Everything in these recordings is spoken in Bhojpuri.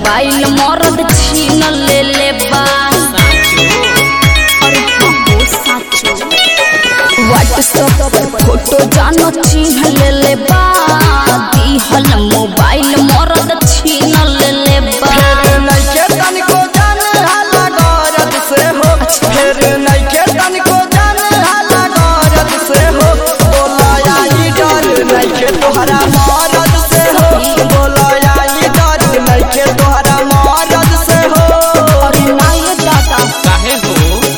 मोबाइल मरद छीन ले ले बा अरे हाँ हो साचो व्हाट्सएप पर फोटो जानो चिन्ह ले ले बा दिहल मोबाइल मरद छीन ले ले बा फेर नइखे तनिको जाने हाला गरज से हो फेर नइखे तनिको जाने हाला गरज से हो बोला आई डर नइखे तोहरा मरद से हो बोला आई डर नइखे तोहरा मरद से हो अरे नाये दादा काहे हो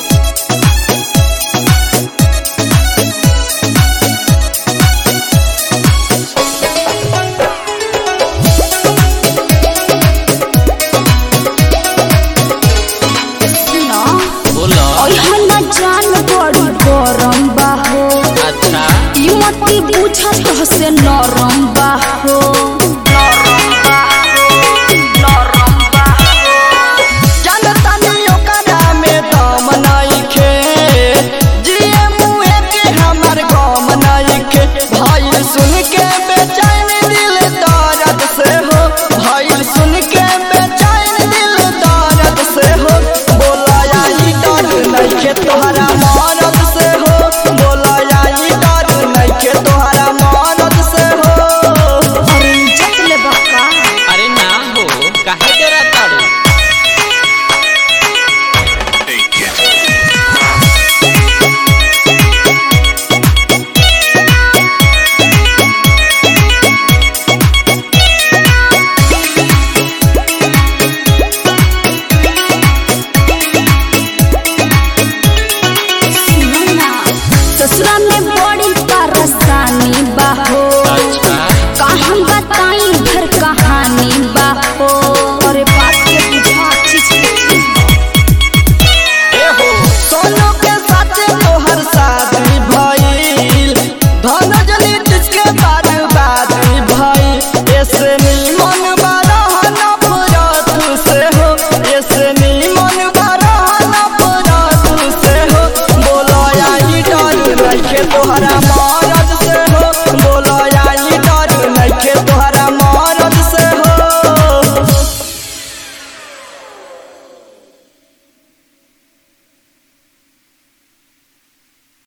सुनो बोलो ओहना जान बड़ी गरम बा हो अच्छा ई मती पूछत से नरम